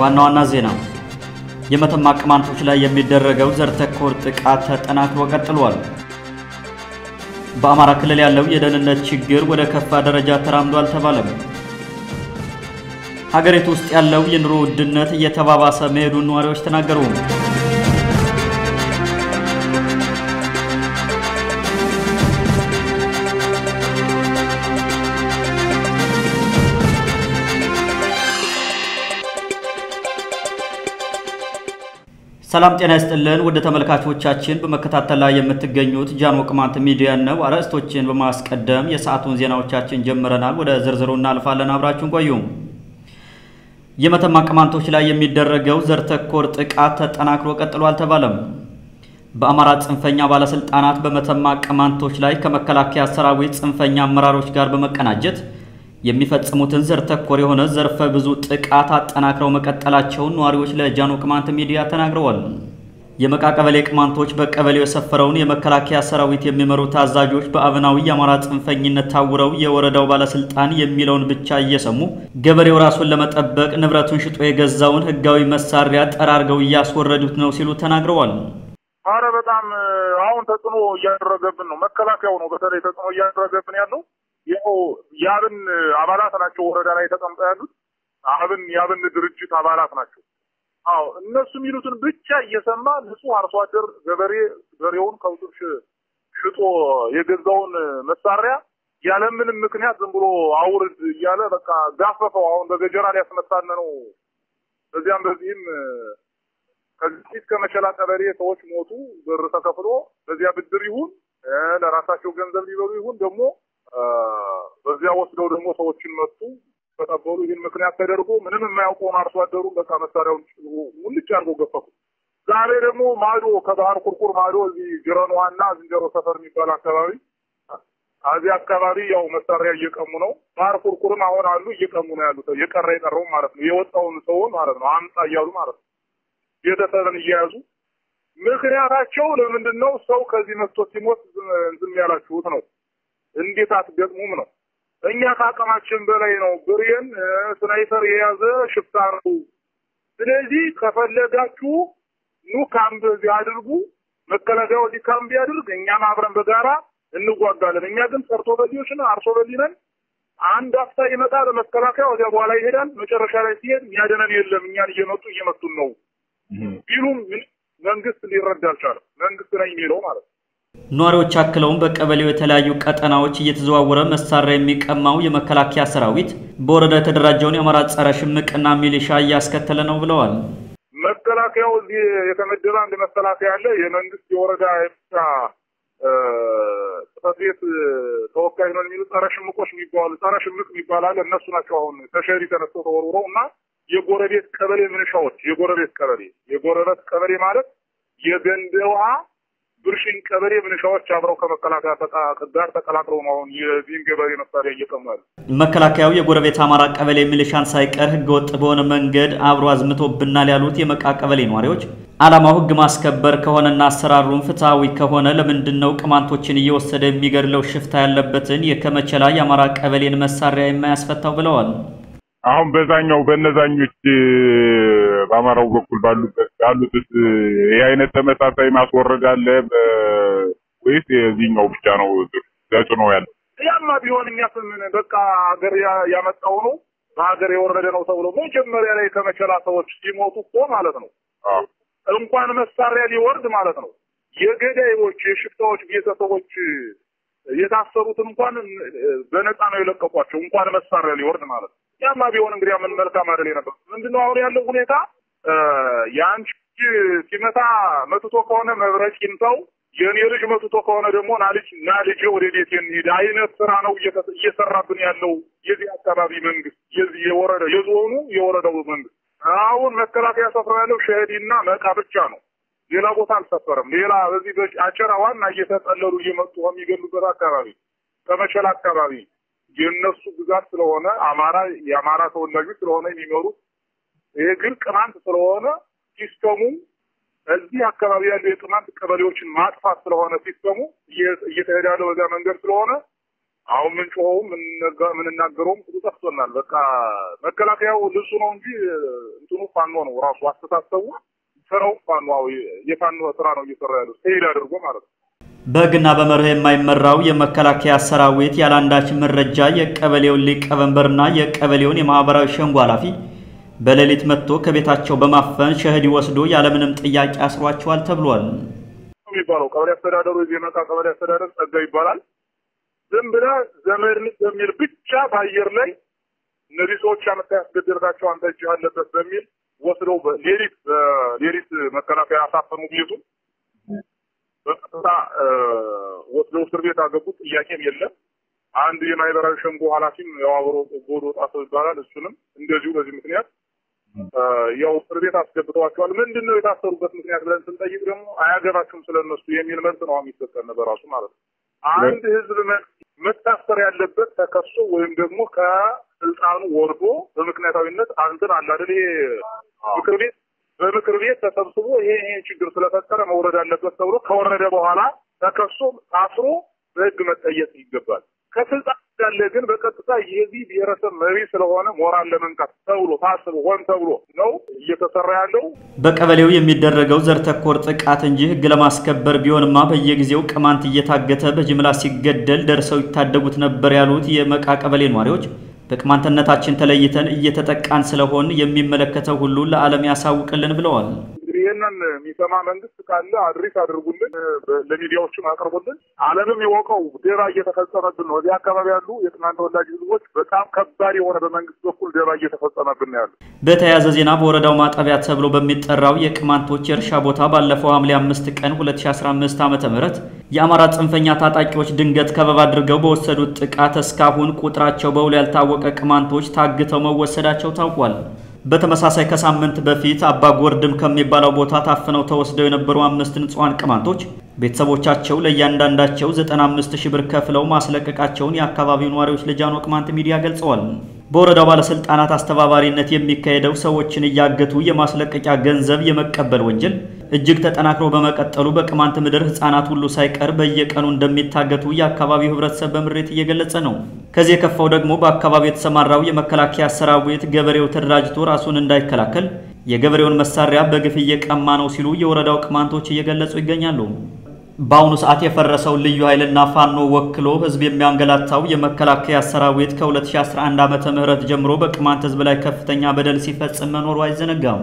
ዋና ዋና ዜና የመተማ ቅማንቶች ላይ የሚደረገው ዘር ተኮር ጥቃት ተጠናክሮ ቀጥሏል። በአማራ ክልል ያለው የደህንነት ችግር ወደ ከፋ ደረጃ ተራምዶ አልተባለም። ሀገሪቱ ውስጥ ያለው የኑሮ ውድነት እየተባባሰ መሄዱን ነዋሪዎች ተናገሩ። ሰላም ጤና ይስጥልን ወደ ተመልካቾቻችን በመከታተል ላይ የምትገኙት ጃኖ ቅማንት ሚዲያ ነው። አርዕስቶችን በማስቀደም የሰዓቱን ዜናዎቻችን ጀምረናል። ወደ ዝርዝሩ እናልፋለን። አብራችሁን ቆዩ። የመተማ ቅማንቶች ላይ የሚደረገው ዘር ተኮር ጥቃት ተጠናክሮ ቀጥሎ አልተባለም። በአማራ ጽንፈኛ ባለስልጣናት በመተማ ቅማንቶች ላይ ከመከላከያ ሰራዊት ጽንፈኛ አመራሮች ጋር በመቀናጀት የሚፈጽሙትን ዘር ተኮር የሆነ ዘርፈ ብዙ ጥቃት አጠናክረው መቀጠላቸውን ነዋሪዎች ለጃኖ ቅማንት ሚዲያ ተናግረዋል። የመቃ ቀበሌ ቅማንቶች በቀበሌው የሰፈረውን የመከላከያ ሰራዊት የሚመሩት አዛዦች በአብናዊ የአማራ ጽንፈኝነት ታውረው የወረዳው ባለስልጣን የሚለውን ብቻ እየሰሙ ገበሬው ራሱን ለመጠበቅ ንብረቱን ሽጦ የገዛውን ህጋዊ መሳሪያ ጠራርገው እያስወረዱት ነው ሲሉ ተናግረዋል። አረ በጣም አሁን ተጽዕኖ እያደረገብን ነው። መከላከያው ነው በተለይ ተጽዕኖ እያደረገብን ያለው ያው የአብን አባላት ናቸው። ወረዳ ላይ ተቀምጠው ያሉት አብን የአብን ድርጅት አባላት ናቸው። አዎ እነሱ የሚሉትን ብቻ እየሰማ ንጹህ አርሶ አደር ገበሬ በሬውን ከብቱን ሽጦ የገዛውን መሳሪያ ያለምንም ምክንያት ዝም ብሎ አውርድ እያለ በቃ ጋፈፈው። አሁን በገጀራ ሊያስመታን ነው። በዚያም በዚህም ከዚህ ፊት ከመቸላ ቀበሌ ሰዎች ሞቱ። ብር ተከፍሎ በዚያ ብድር ይሁን ለራሳቸው ገንዘብ ሊበሉ ይሁን ደግሞ በዚያ ወስደው ደግሞ ሰዎችን መቱ ተቀበሉ። ይህን ምክንያት ተደርጎ ምንም የማያውቀውን አርሶ አደሩን በቃ መሳሪያውን ሙልጭ አድርገው ገፈፉ። ዛሬ ደግሞ ማዶ ከባህር ቁርቁር ማዶ እዚህ ጅረንዋና ዝንጀሮ ሰፈር የሚባል አካባቢ እዚህ አካባቢ ያው መሳሪያ እየቀሙ ነው። ባህር ቁርቁርም አሁን አሉ እየቀሙ ነው ያሉት። የቀረ የቀረው ማለት ነው የወጣውን ሰውን ማለት ነው አምጣ እያሉ ማለት ነው ቤተሰብን እየያዙ ምክንያታቸው ለምንድን ነው? ሰው ከዚህ መጥቶ ሲሞት ዝም ያላችሁት ነው እንዴት አትገጥሙም ነው። እኛ ከአቅማችን በላይ ነው። ብሬን ስናይፐር የያዘ ሽፍታ ነው። ስለዚህ ከፈለጋችሁ ኑ ካምፕ እዚህ አድርጉ፣ መከላከያው እዚህ ካምፕ ያድርግ፣ እኛም አብረን በጋራ እንጓጋለን። እኛ ግን ሰርቶ በሊዎች ነን፣ አርሶ በሊ ነን። አንድ አፍታ ይመጣል መከላከያ፣ ወዲያ በኋላ ይሄዳል። መጨረሻ ላይ ሲሄድ የሚያደነን የለም፣ እኛን እየመጡ እየመቱን ነው ቢሉም መንግስት ሊረዳ አልቻለም። መንግስት ነኝ የሚለው ማለት ነው። ነዋሪዎች አክለውም በቀበሌው የተለያዩ ቀጠናዎች እየተዘዋወረ መሳሪያ የሚቀማው የመከላከያ ሰራዊት በወረዳ የተደራጀውን የአማራ ጸረ ሽምቅና ሚሊሻ እያስከተለ ነው ብለዋል። መከላከያው እዚህ የተመደበ አንድ መከላከያ አለ። የመንግስት የወረዳ የሚሊሻ ጽሕፈት ቤት ተወካይ ነው የሚሉ ጸረ ሽምቆች የሚባሉ ጸረ ሽምቅ የሚባል አለ። እነሱ ናቸው አሁን ተሸሪ ተነስተው ተወርውረው እና የጎረቤት ቀበሌ ምንሻዎች የጎረቤት ቀበሌ የጎረቤት ቀበሌ ማለት የገንደ ውሃ ብርሽን ቀበሌ ምንሻዎች አብረው ከመከላከያ ጋር ተቀላቅለው ነው አሁን የዚህን ገበሬ መሳሪያ እየቀሙ ያሉ። መከላከያው የጎረቤት አማራ ቀበሌ ሚሊሻን ሳይቀር ህገወጥ በሆነ መንገድ አብሮ አዝምቶብናል ያሉት የመቃ ቀበሌ ነዋሪዎች ዓላማው ህግ ማስከበር ከሆነና አሰራሩን ፍትሐዊ ከሆነ ለምንድን ነው ቅማንቶችን እየወሰደ የሚገድለው ሽፍታ ያለበትን የከመቸላ የአማራ ቀበሌን መሳሪያ የማያስፈታው ብለዋል። አሁን በዛኛው በነዛኞች በአማራው በኩል ባሉበት ባሉት ይህ አይነት ተመሳሳይ ማስወረድ አለ ወይስ የዚህኛው ብቻ ነው ተጽዕኖ ያለው? ያማ ቢሆን እኛ ስምን በቃ ሀገር ያመጣው ነው በሀገር የወረደ ነው ተብሎ መጀመሪያ ላይ ከመቸላ ሰዎች ሲሞቱ እኮ ማለት ነው እንኳን መሳሪያ ሊወርድ ማለት ነው የገዳዮች የሽፍታዎች ቤተሰቦች የታሰሩትን እንኳን በነፃ ነው የለቀቋቸው እንኳን መሳሪያ ሊወርድ ማለት ነው። ያማ ቢሆን እንግዲህ ምን መልካም አይደል ነበር። ምንድነው አሁን ያለው ሁኔታ የአንቺ ሲመታ መትቶ ከሆነ መብረቅ ይምታው፣ የእኔ ልጅ መትቶ ከሆነ ደግሞ ና ልጅ ና ልጄ ወደ ቤት እንሂድ አይነት ስራ ነው እየሰራብን ያለው የዚህ አካባቢ መንግስት፣ የዚህ የወረዳ የዞኑ የወረዳው መንግስት። አሁን መከላከያ ሰፍራ ያለው ሸህዲና መቃ ብቻ ነው። ሌላ ቦታ አልሰፈረም። ሌላ በዚህ አጨራ ዋና እየተጠለሉ እየመጡ የሚገሉበት አካባቢ ከመቸል አካባቢ የእነሱ ግዛት ስለሆነ አማራ የአማራ ተወላጆች ስለሆነ የሚኖሩት ይሄ ግን ቅማንት ስለሆነ ሲስተሙ እዚህ አካባቢ ያሉ የቅማንት ቀበሌዎችን ማጥፋት ስለሆነ ሲስተሙ እየተሄደ ያለው በዚያ መንገድ ስለሆነ አሁን ምንጮኸውም የምንናገረውም ሁሉ ጠፍቶናል። በቃ መከላከያው ልብሱ ነው እንጂ እንትኑ ፋኖ ነው ራሱ አስተሳሰቡ ስራው ፋኖ የፋኖ ስራ ነው እየሰራ ያለው ሄድ አድርጎ ማለት ነው። በሕግና በመርህ የማይመራው የመከላከያ ሰራዊት ያለአንዳች መረጃ የቀበሌውን ሊቀመንበርና የቀበሌውን የማህበራዊ ሸንጎ ኃላፊ በሌሊት መጥቶ ከቤታቸው በማፈን ሸህዲ ወስዶ ያለምንም ጥያቄ አስሯቸዋል ተብሏል። የሚባለው ቀበሌ አስተዳደሩ የዜመቃ ቀበሌ አስተዳደር ጸጋ ይባላል። ዝም ብለህ ዘመድ ልጅ በሚል ብቻ በአየር ላይ እነዚህ ሰዎች አመታ ያስገደልካቸው አንተ እጅ አለበት በሚል ወስደው ሌሊት ሌሊት መከላከያ አሳፈኑ ቤቱን በቀጥታ ወስደው እስር ቤት አገቡት። ጥያቄም የለም። አንድ የማህበራዊ ሸንጎ ኃላፊም ያው አብሮ ጎዶ ጣሰው ይባላል። እሱንም እንደዚሁ በዚህ ምክንያት ያው እስር ቤት አስገብተዋቸዋል። ምንድን ነው የታሰሩበት ምክንያት ብለን ስንጠይቅ ደግሞ አያገባችሁም ስለነሱ የሚል መልስ ነው የሚሰጠን በራሱ ማለት ነው። አንድ ህዝብ መታሰር ያለበት ተከሶ ወይም ደግሞ ከስልጣኑ ወርዶ በምክንያታዊነት አንተን አለ አይደል ምክር ቤት በምክር ቤት ተሰብስቦ ይሄ ይሄ ችግር ስለፈጠረ መውረድ አለበት ተብሎ ከወረደ በኋላ ተከሶ ታስሮ በህግ መጠየቅ ይገባል። ከስልጣን ያለ ግን በቀጥታ የዚህ ብሔረሰብ መሪ ስለሆነ ሞራል ለመንካት ተብሎ ታስቦ ሆን ተብሎ ነው እየተሰራ ያለው። በቀበሌው የሚደረገው ዘር ተኮር ጥቃት እንጂ ህግ ለማስከበር ቢሆንማ በየጊዜው ቅማንት እየታገተ በጅምላ ሲገደል ደርሰው ይታደጉት ነበር ያሉት የመቃ ቀበሌ ነዋሪዎች በቅማንትነታችን ተለይተን እየተጠቃን ስለሆን የሚመለከተው ሁሉ ለዓለም ያሳውቅልን ብለዋል። እንግዲህ ይህንን የሚሰማ መንግስት ካለ አድሬስ አድርጉልን፣ ለሚዲያዎችም አቅርቡልን። ዓለምም የወቀው ደባ እየተፈጸመብን ነው። እዚህ አካባቢ ያሉ የቅማንት ተወላጅ ህዝቦች በጣም ከባድ የሆነ በመንግስት በኩል ደባ እየተፈጸመብን ነው ያሉ። በተያያዘ ዜና በወረዳው ማጠቢያ ተብሎ በሚጠራው የቅማንቶች የእርሻ ቦታ ባለፈው ሐምሌ አምስት ቀን 2015 ዓ.ም የአማራ ጽንፈኛ ታጣቂዎች ድንገት ከበባ አድርገው በወሰዱት ጥቃት እስካሁን ቁጥራቸው በውል ያልታወቀ ቅማንቶች ታግተው መወሰዳቸው ታውቋል። በተመሳሳይ ከሳምንት በፊት አባ ጎርድም ከሚባለው ቦታ ታፍነው ተወስደው የነበሩ አምስት ንጹሐን ቅማንቶች ቤተሰቦቻቸው ለእያንዳንዳቸው 95 ሺህ ብር ከፍለው ማስለቀቃቸውን የአካባቢው ነዋሪዎች ለጃኖ ቅማንት ሚዲያ ገልጸዋል። በወረዳው ባለስልጣናት አስተባባሪነት የሚካሄደው ሰዎችን እያገቱ የማስለቀቂያ ገንዘብ የመቀበል ወንጀል እጅግ ተጠናክሮ በመቀጠሉ በቅማንት ምድር ሕፃናት ሁሉ ሳይቀር በየቀኑ እንደሚታገቱ የአካባቢው ሕብረተሰብ በምሬት እየገለጸ ነው። ከዚህ የከፋው ደግሞ በአካባቢው የተሰማራው የመከላከያ ሰራዊት ገበሬው ተደራጅቶ ራሱን እንዳይከላከል የገበሬውን መሳሪያ በግፍ እየቀማ ነው ሲሉ የወረዳው ቅማንቶች እየገለጹ ይገኛሉ። በአሁኑ ሰዓት የፈረሰው ልዩ ኃይልና ፋኖ ወክሎ ህዝብ የሚያንገላታው የመከላከያ ሰራዊት ከ2011 ዓመተ ምህረት ጀምሮ በቅማንት ህዝብ ላይ ከፍተኛ በደል ሲፈጽም መኖሩ አይዘነጋም።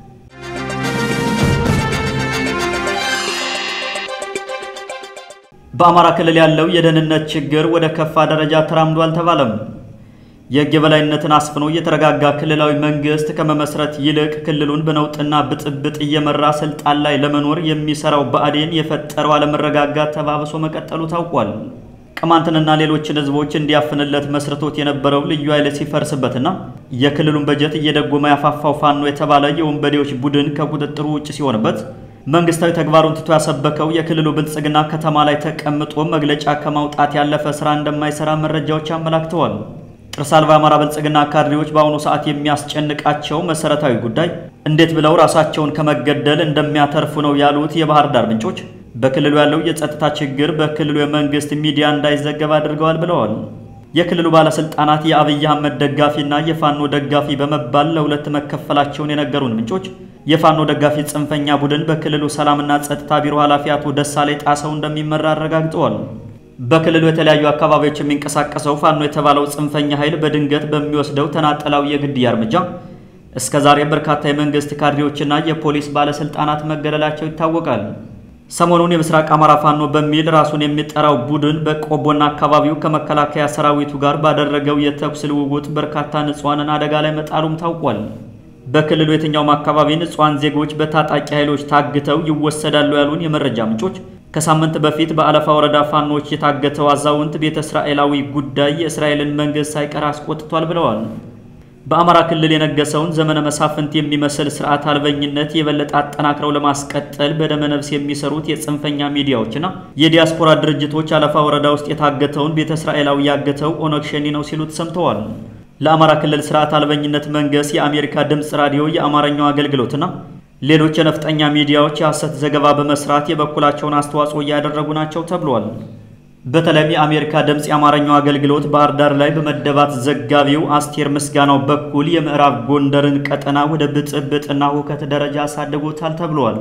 በአማራ ክልል ያለው የደህንነት ችግር ወደ ከፋ ደረጃ ተራምዶ አልተባለም። የህግ የበላይነትን አስፍኖ የተረጋጋ ክልላዊ መንግስት ከመመስረት ይልቅ ክልሉን በነውጥና ብጥብጥ እየመራ ስልጣን ላይ ለመኖር የሚሰራው ብአዴን የፈጠረው አለመረጋጋት ተባብሶ መቀጠሉ ታውቋል። ቅማንትንና ሌሎችን ህዝቦች እንዲያፍንለት መስርቶት የነበረው ልዩ ኃይል ሲፈርስበትና የክልሉን በጀት እየደጎመ ያፋፋው ፋኖ የተባለ የወንበዴዎች ቡድን ከቁጥጥሩ ውጭ ሲሆንበት መንግስታዊ ተግባሩን ትቶ ያሰበከው የክልሉ ብልጽግና ከተማ ላይ ተቀምጦ መግለጫ ከማውጣት ያለፈ ስራ እንደማይሰራ መረጃዎች አመላክተዋል። ጥርስ አልባ አማራ ብልጽግና ካድሬዎች በአሁኑ ሰዓት የሚያስጨንቃቸው መሰረታዊ ጉዳይ እንዴት ብለው ራሳቸውን ከመገደል እንደሚያተርፉ ነው ያሉት የባህር ዳር ምንጮች በክልሉ ያለው የጸጥታ ችግር በክልሉ የመንግስት ሚዲያ እንዳይዘገብ አድርገዋል ብለዋል። የክልሉ ባለስልጣናት የአብይ አህመድ ደጋፊና የፋኖ ደጋፊ በመባል ለሁለት መከፈላቸውን የነገሩን ምንጮች የፋኖ ደጋፊ ጽንፈኛ ቡድን በክልሉ ሰላምና ጸጥታ ቢሮ ኃላፊ አቶ ደሳሌ ጣሰው እንደሚመራ አረጋግጠዋል። በክልሉ የተለያዩ አካባቢዎች የሚንቀሳቀሰው ፋኖ የተባለው ጽንፈኛ ኃይል በድንገት በሚወስደው ተናጠላዊ የግድያ እርምጃ እስከ ዛሬ በርካታ የመንግስት ካድሬዎችና የፖሊስ ባለስልጣናት መገደላቸው ይታወቃል። ሰሞኑን የምስራቅ አማራ ፋኖ በሚል ራሱን የሚጠራው ቡድን በቆቦና አካባቢው ከመከላከያ ሰራዊቱ ጋር ባደረገው የተኩስ ልውውጥ በርካታ ንጹሐንን አደጋ ላይ መጣሉም ታውቋል። በክልሉ የትኛውም አካባቢ ንጹሐን ዜጎች በታጣቂ ኃይሎች ታግተው ይወሰዳሉ ያሉን የመረጃ ምንጮች ከሳምንት በፊት በአለፋ ወረዳ ፋኖች የታገተው አዛውንት ቤተ እስራኤላዊ ጉዳይ የእስራኤልን መንግስት ሳይቀር አስቆጥቷል ብለዋል። በአማራ ክልል የነገሰውን ዘመነ መሳፍንት የሚመስል ስርዓት አልበኝነት የበለጠ አጠናክረው ለማስቀጠል በደመነፍስ የሚሰሩት የጽንፈኛ ሚዲያዎችና የዲያስፖራ ድርጅቶች አለፋ ወረዳ ውስጥ የታገተውን ቤተ እስራኤላዊ ያገተው ኦነግ ሸኒ ነው ሲሉ ተሰምተዋል። ለአማራ ክልል ስርዓት አልበኝነት መንገስ የአሜሪካ ድምፅ ራዲዮ የአማርኛው አገልግሎትና ሌሎች የነፍጠኛ ሚዲያዎች የሐሰት ዘገባ በመስራት የበኩላቸውን አስተዋጽኦ እያደረጉ ናቸው ተብሏል። በተለይም የአሜሪካ ድምፅ የአማርኛው አገልግሎት ባህር ዳር ላይ በመደባት ዘጋቢው አስቴር ምስጋናው በኩል የምዕራብ ጎንደርን ቀጠና ወደ ብጥብጥና ሁከት ደረጃ አሳድጎታል ተብሏል።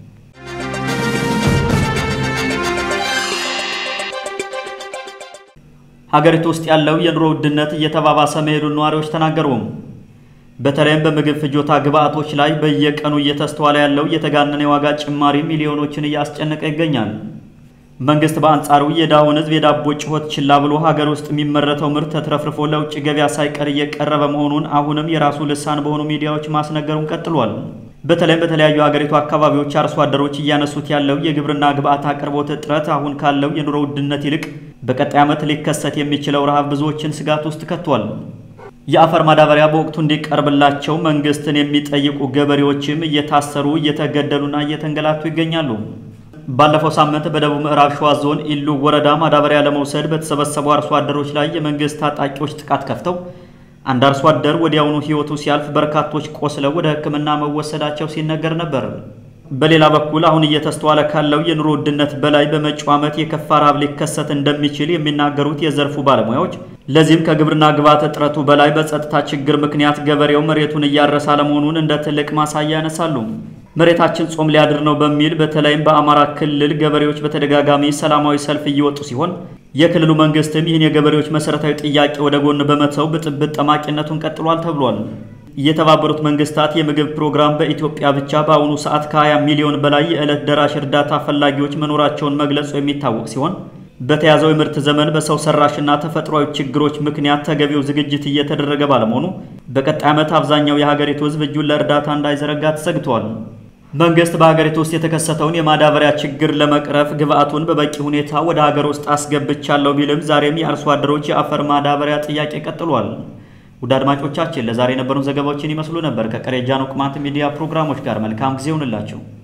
ሀገሪቱ ውስጥ ያለው የኑሮ ውድነት እየተባባሰ መሄዱን ነዋሪዎች ተናገሩ። በተለይም በምግብ ፍጆታ ግብዓቶች ላይ በየቀኑ እየተስተዋለ ያለው የተጋነነ የዋጋ ጭማሪ ሚሊዮኖችን እያስጨነቀ ይገኛል። መንግስት በአንጻሩ የድሃውን ሕዝብ የዳቦ ጩኸት ችላ ብሎ ሀገር ውስጥ የሚመረተው ምርት ተትረፍርፎ ለውጭ ገበያ ሳይቀር እየቀረበ መሆኑን አሁንም የራሱ ልሳን በሆኑ ሚዲያዎች ማስነገሩን ቀጥሏል። በተለይም በተለያዩ ሀገሪቱ አካባቢዎች አርሶ አደሮች እያነሱት ያለው የግብርና ግብዓት አቅርቦት እጥረት አሁን ካለው የኑሮ ውድነት ይልቅ በቀጣይ ዓመት ሊከሰት የሚችለው ረሃብ ብዙዎችን ስጋት ውስጥ ከቷል። የአፈር ማዳበሪያ በወቅቱ እንዲቀርብላቸው መንግስትን የሚጠይቁ ገበሬዎችም እየታሰሩ እየተገደሉና እየተንገላቱ ይገኛሉ። ባለፈው ሳምንት በደቡብ ምዕራብ ሸዋ ዞን ኢሉ ወረዳ ማዳበሪያ ለመውሰድ በተሰበሰቡ አርሶ አደሮች ላይ የመንግስት ታጣቂዎች ጥቃት ከፍተው አንድ አርሶ አደር ወዲያውኑ ሕይወቱ ሲያልፍ በርካቶች ቆስለው ወደ ሕክምና መወሰዳቸው ሲነገር ነበር። በሌላ በኩል አሁን እየተስተዋለ ካለው የኑሮ ውድነት በላይ በመጪው ዓመት የከፋ ረሃብ ሊከሰት እንደሚችል የሚናገሩት የዘርፉ ባለሙያዎች ለዚህም ከግብርና ግብዓት እጥረቱ በላይ በጸጥታ ችግር ምክንያት ገበሬው መሬቱን እያረሰ አለመሆኑን እንደ ትልቅ ማሳያ ያነሳሉ። መሬታችን ጾም ሊያድር ነው በሚል በተለይም በአማራ ክልል ገበሬዎች በተደጋጋሚ ሰላማዊ ሰልፍ እየወጡ ሲሆን የክልሉ መንግስትም ይህን የገበሬዎች መሰረታዊ ጥያቄ ወደ ጎን በመተው ብጥብጥ ጠማቂነቱን ቀጥሏል ተብሏል። የተባበሩት መንግስታት የምግብ ፕሮግራም በኢትዮጵያ ብቻ በአሁኑ ሰዓት ከ20 ሚሊዮን በላይ የዕለት ደራሽ እርዳታ ፈላጊዎች መኖራቸውን መግለጹ የሚታወቅ ሲሆን በተያዘው የምርት ዘመን በሰው ሰራሽና ተፈጥሯዊ ችግሮች ምክንያት ተገቢው ዝግጅት እየተደረገ ባለመሆኑ በቀጣይ ዓመት አብዛኛው የሀገሪቱ ሕዝብ እጁን ለእርዳታ እንዳይዘረጋ ተሰግቷል። መንግስት በሀገሪቱ ውስጥ የተከሰተውን የማዳበሪያ ችግር ለመቅረፍ ግብዓቱን በበቂ ሁኔታ ወደ ሀገር ውስጥ አስገብቻለሁ ቢልም ዛሬም የአርሶ አደሮች የአፈር ማዳበሪያ ጥያቄ ቀጥሏል። ውድ አድማጮቻችን ለዛሬ የነበሩን ዘገባዎችን ይመስሉ ነበር። ከቀሪ ጃኖ ቅማንት ሚዲያ ፕሮግራሞች ጋር መልካም ጊዜ ይሁንላቸው።